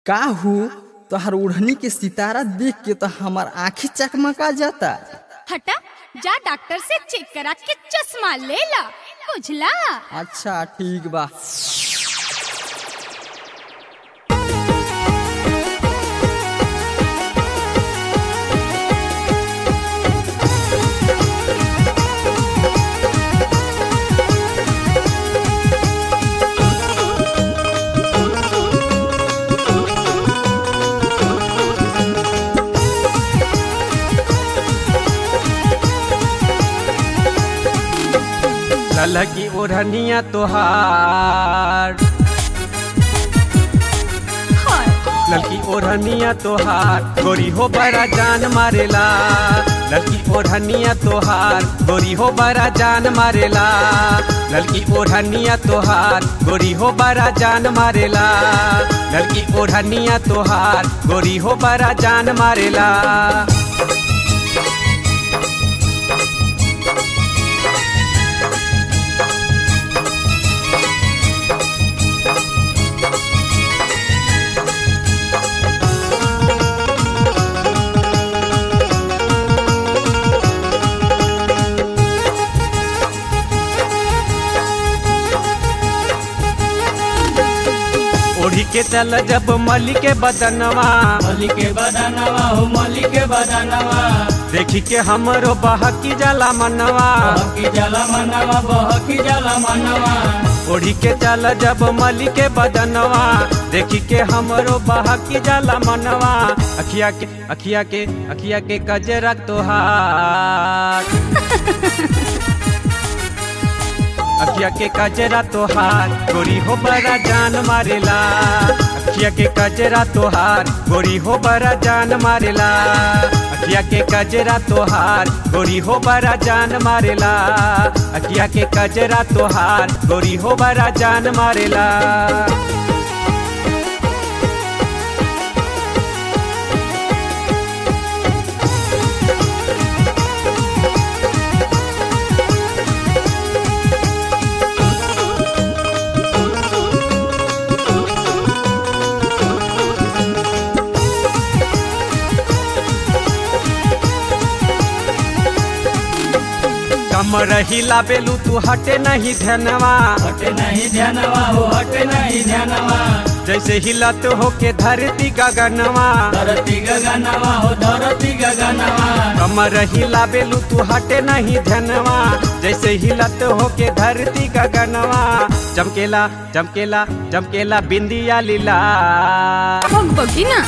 का हो तोहर ओढ़नी के सितारा देख के तो हमार आँखी चकमका जाता हटा जा डॉक्टर से चेक करा के चश्मा ले ला बुझला अच्छा ठीक बा ललकी ओढ़निया तोहार ललकी ओढ़निया तोहार गोरी हो बड़ा जान मारेला ललकी ओढ़निया तोहार गोरी हो बड़ा जान मारेला ललकी ओढ़निया तोहार गोरी हो बड़ा जान मारेला ललकी ओढ़निया तोहार गोरी हो बड़ा जान मारेला ओढ़ी के चल जब मली के बदनवा मली के बदनवा हो मली के बदनवा देखी के हमरो बहकी जाला मनवा बहकी जला मनवा बहकी जला मनवा ओढ़ी के चल जब मली के बदनवा देखी के हमरो बहकी जाला मनवा अखिया के अखिया के अखिया के कजरा तोहार अखिया के कजरा तोहार गोरी हो बड़ा जान मारेला अखिया के कजरा तोहार गोरी हो बड़ा जान मारेला अखिया के कजरा तोहार गोरी हो बड़ा जान मारेला अखिया के कजरा तोहार गोरी हो बड़ा जान मारेला कम रहिला बेलू तू हटे नहीं धनवा हटे नहीं ध्यानवा हो हटे नहीं ध्यानवा जैसे हिलत होके धरती गगनवा धरती गगनवा हो धरती गगनवा कमर हिला बेलू तू हटे नहीं धनवा जैसे हिलत होके धरती गगनवा चमकेला चमकेला चमकेला बिंदिया लीला भग बगी ना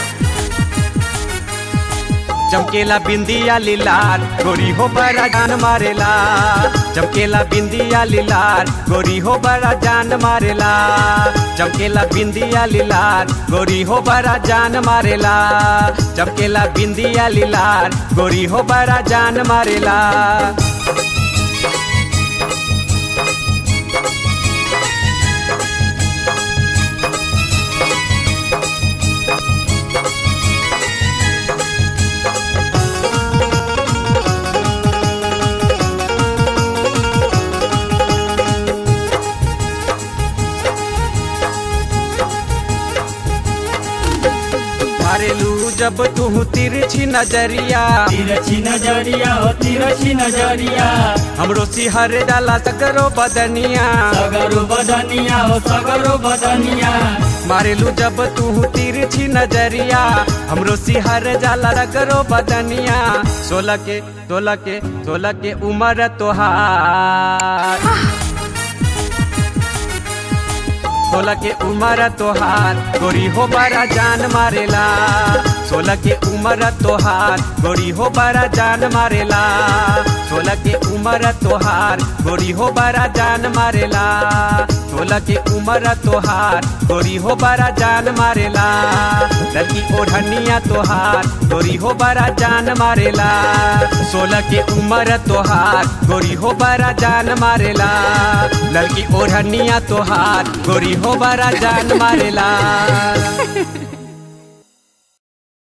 चमकेला बिंदिया लीलार गोरी हो बड़ा जान मारेला चमकेला बिंदिया लीलार गोरी हो बड़ा जान मारेला चमकेला बिंदिया लीलार गोरी हो बड़ा जान मारेला चमकेला बिंदिया लीलार गोरी हो बड़ा जान मारेला मारेलू जब तू तिरछी नजरिया तिरछी नजरिया हो तिरछी नजरिया हमरो सिहर डाला सकरो बदनिया सगरो बदनिया हो सगरो बदनिया मारेलू जब तू तिरछी नजरिया हमरो सिहर जाला रगरो बदनिया सोलह के सोलह के सोलह के उम्र तोहार सोलह के उम्र तोहार गोरी हो बड़ा जान मारेला सोलह के उम्र तोहार गोरी हो बड़ा जान मारेला सोलह के उम्र तोहार गोरी हो बड़ा जान मारेला सोलह के उम्र तोहार गोरी हो बड़ा जान मारेला लड़की ओढ़निया तोहार गोरी हो बड़ा जान मारेला सोलह के उम्र तोहार गोरी हो बड़ा जान मारेला लड़की ओढ़निया तोहार गोरी हो बड़ा जान मारेला